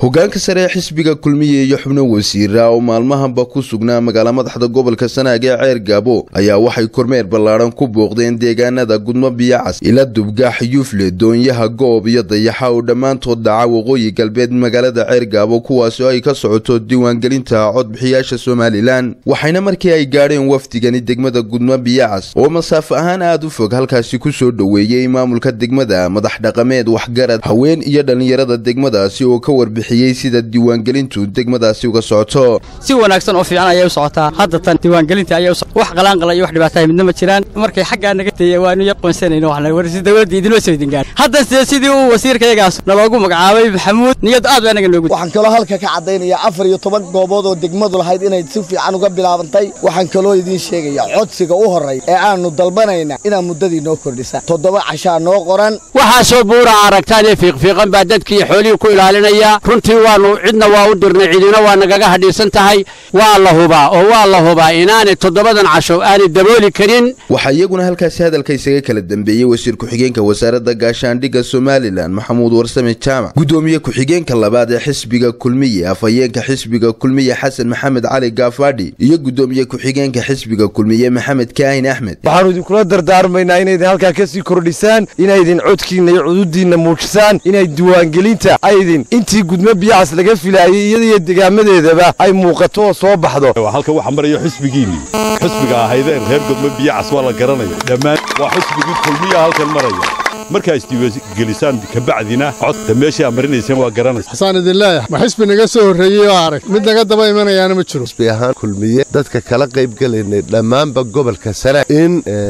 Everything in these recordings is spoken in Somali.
hogaanka sare ee xisbiga kulmiye iyo xubno wasiira oo maalmahanba ku sugnaa magaala madaxda gobolka sanaag ee ceer gaabo ayaa waxay kormeer ballaadhan ku booqdeen deegaanada gudmo biyacas ila dubgaax yufle doonyaha goob iyo dayaxa oo dhammaantood dhaca waqooyi galbeed magaalada ceer gaabo kuwaasi oo ay ka socoto diiwaangelinta codbixiyaasha somalilan waxayna markii ay gaadheen wafdigani degmada gudmo biyacas oo masaafo ahaan aada u fog halkaasi ku soo dhoweeyey maamulka degmada madax dhaqameed waxgarad haween iyo dhallinyarada degmadaasi oo ka warbixiyey sida diiwaangelintu degmadaasi uga socoto si wanaagsan oo fiican ayay u socotaa hadda tan diiwaangelinta ayay wax qalaanqala iyo wax dhibaatahay midna ma jiraan markay xaggaa naga teeye waanu yaqoonsanayno waxna warsi dawladda idinoo soo idin gaadhay hadda sidee sidii uu wasiirkayagaas naloogu magacaabay maxamuud niyad aad baa naga noogu waxaan kaloo halka ka caddaynaya afar iyo toban goobood oo degmadu lahayd inay si fiican uga bilaabantay waxaan kaloo idiin sheegaya codsiga u horray ee aanu dalbanayna inaad muddadii noo kordhisa toddoba cashaa noo qoran waxaasoo buura aragtaan ee fiiqfiiqan baa dadkii xoolihii ku ilaalinaya runtii waannu cidna waa u dirnay cidina waa nagaga hadhiisan tahay waa la hubaa oo waa la hubaa inaanay toddobadan casho aanay dabooli karin waxaa iyaguna halkaasi hadalka isaga kala dambeeyey wasiir ku-xigeenka wasaaradda gaashaandhigga somalilan maxamuud warsame jaamac guddoomiye ku-xigeenka labaad ee xisbiga kulmiye afhayeenka xisbiga kulmiye xasan maxamed cali gaafadhi iyo guddoomiye ku-xigeenka xisbiga kulmiye maxamed kaahin axmed waxaannu idinkula dardaarmaynaa inaydin halkaa ka sii kordhisaan inaydin codkiinna iyo cududiinna muujisaan inay diiwaangelinta aydin intii gudmo biyacas laga filaayey iyadaiyo degaamadeedaba ay muuqato oo soo baxdo halka waxa maraya xisbigiinnii xisbiga ahaydeen reer gudmo biyacas waa la garanaya dhammaan waa xisbigii kulmiya halkan maraya markaa isdiiwaangelisaan kabacdina codta meeshaa marinayseen waa garanaysa xasaan idin leeyahay ma xisbi naga soo horreeyey oo arag mid naga daba imanayaana ma jiro xisbi ahaan kulmiye dadka kala qaybgelaynay dhammaanba gobolka sanaag in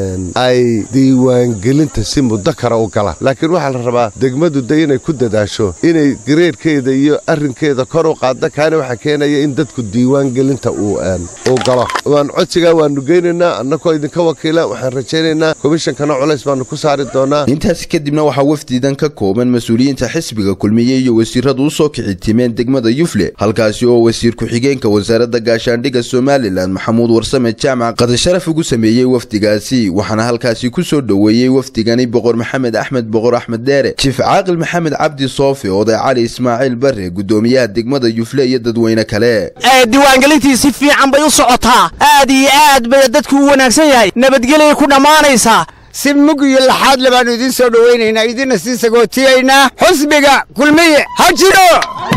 ay diiwaangelinta si muddo kara u galaan laakiin waxaa la rabaa degmadu de inay ku dadaasho inay gareerhkeeda iyo arrinkeeda kor u qaadda kaana waxaa keenaya in dadku diiwaangelinta uu galo waan codsigaa waannu geynaynaa annakoo idinka wakiila waxaan rajaynaynaa komishankana culays baannu ku saari doonaa kadibna waxaa wafdidan ka kooban mas-uuliyiinta xisbiga kulmiye iyo wasiiradu u soo kici timeen degmada yufle halkaasi oo wasiir ku-xigeenka wasaaradda gaashaandhigga somalilan maxamuud warsame jaamac qadasharaf ugu sameeyey wafdigaasi waxaana halkaasi ku soo dhoweeyey wafdigani boqor maxamed axmed boqor axmed dheere jiif caaqil maxamed cabdi soofi oday cali ismaaciil bare guddoomiyaha degmada yufle iyo dadweyne kale diiwaangelintii si fiican bay u socotaa aad iyo aad bay dadku u wanaagsan yahay nabadgelyay ku dhammaanaysaa si mug iyo laxaad le baannu idiin soo dhowaynaynaa idinna sii sagootiyaynaa xusbiga kulmiye ha jiro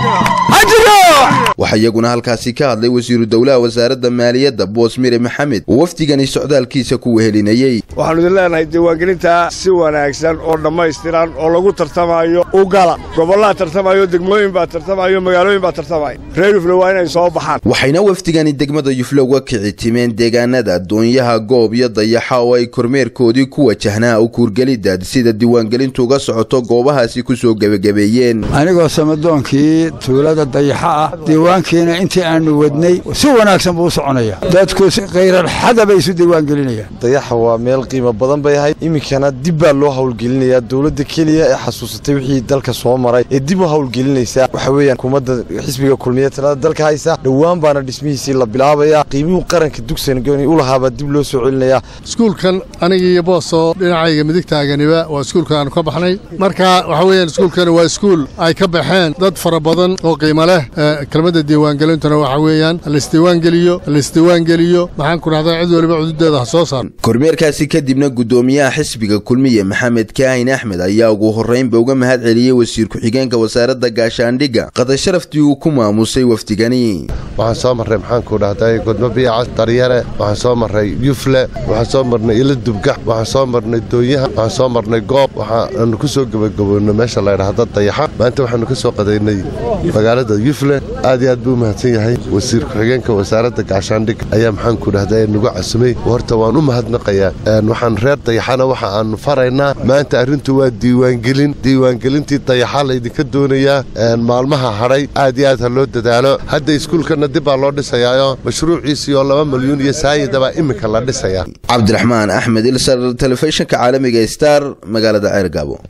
ha jiro waxaa iyaguna halkaasi ka hadlay wasiiru dowlaha wasaaradda maaliyadda boos mire maxamed oo wafdigani socdaalkiisa ku wehelinayey waxaannu idin leenahay diiwaangelintaa si wanaagsan oo dhammaystiran oo lagu tartamaayo u gala gobollaa tartamayo degmooyin baa tartamayo magaalooyin baa tartamaya reer yufle waa inay soo baxaan waxayna wafdigani degmada yufle uga kici timeen deegaanada doonyaha goob iyo dayaxa oo ay kormeerkoodii ku wajahnaa u kuurgelidda sida diiwaangelintu uga socoto goobahaasi ku soo gebagabeeyeen anigoo samadoonkii tuulada dayaxa ah diiwaankiina intii aannu wadnay si wanaagsan buu u soconaya dadku khayralxada bay isu diiwaangelinayaan dayaxa waa meel qiimo badan bay ahayd iminkana dib baa loo hawlgelinayaa dowladda keliya ee xasuusatay wixii dalka soo maray ee dib u hawlgelinaysaa waxa weeyaan hukuumadda xisbiga kulmiye talada dalka haysa dhowaan baana dhismihiisii la bilaabayaa qiimihuu qaranka dugsangooni u lahaabaa dib loo soo celinayaa iskuulkan anigii boosoo dhinacayga midigtaaganiba waa iskuulka aanu ka baxnay marka waxa weeyaan iskuulkani waa iskuul ay ka baxeen dad fara badan oo qiimo leh kelmadda diiwaangelintuna waxa weeyaan halaisdiiwaangeliyo halaisdiiwaangeliyo maxaan ku dhahdaa cid waliba cududeeda ha soo saar kormeerkaasi kadibna guddoomiyaha xisbiga kulmiye maxamed kaahin axmed ayaa ugu horraynba uga mahad celiyey wasiir ku-xigeenka wasaaradda gaashaandhigga qadasharaftii uu ku maamusay wafdigani waxaan soo marray maxaanku dhahday gudmo biyacas daryare waxaan soo marray yufle waxaan soo marnay ila dubgax waxaan soo marnay doonyaha waxaan soo marnay goob waxaanu ku soo gebagaboonnay meesha laydhahda dayaxa maanta waxaanu ka soo qadaynay magaalada yufle aad iyo aad buu u mahadsan yahay wasiir ku-xigeenka wasaaradda gaashaandhig ayaa maxaanku dhahday nagu casumay horta waan u mahadnaqayaa waxaan reer dayaxana waxa aannu faraynaa maanta arrintu waa diiwaangelin diiwaangelintii dayaxa laydinka doonayaa maalmaha hadhay aad iyo aad ha loo dadaalo hadda iskuulkanna dib baa loo dhisayaayo mashruuciisii oo laba milyuun iyo saayidabaa iminka la dhisayaa cabdiraxmaan axmed ilsar telefishinka caalamiga star magaalada ceer gaabo